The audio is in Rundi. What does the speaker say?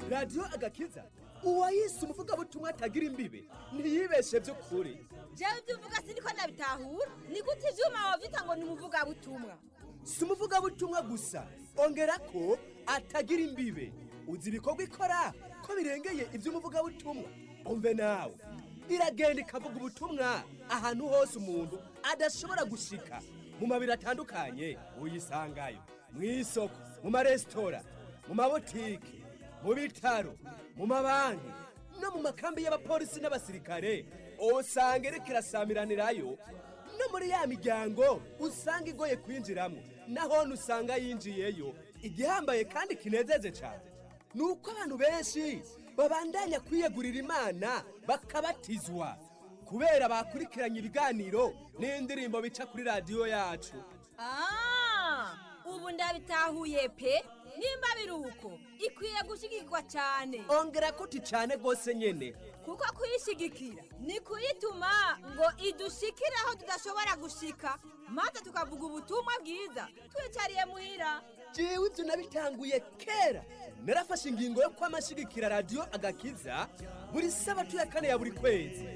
radiyo agakiza uwayise umuvugabutumwa atagira imbibe ntiyibeshe by'ukuri jewe ibyo uvuga siniko nabitahura ni gute ivyuma wavyita ngo ni umuvugabutumwa si umuvugabutumwa gusa ongera ko atagira imbibe uzi ibikorwa ikora ko birengeye iby'umuvugabutumwa umve nawe iragenda ikavuga ubutumwa ahantu hose umuntu adashobora gushika mu mabiro atandukanye uyisangayo mu isoko mu maresitora mu mabotike mu bitaro mu mabanki no mu makambi y'abapolisi n'abasirikare usanga iriko irasamiranirayo no muri ya miryango usanga igoye kwinjiramo naho usanga yinjiyeyo igihambaye kandi kinezeje cyane ni uko abantu benshi babandanya kwiyegurira imana bakabatizwa kubera bakurikiranye ibiganiro n'indirimbo bica kuri radiyo yacu Ah, ubu ndabitahuye pe nimba biri uko ikwiye gushigikirwa cyane ongera kuti cyane rwose nyine kuko kuyishigikira ni kuyituma ngo idushikire aho tudashobora gushika maze tukavuga ubutumwa bwiza twicariye muhira jewe ibyo nabitanguye kera narafashe ingingo yo kwamashigikira radiyo agakiza buri sabato ya kane ya buri kwezi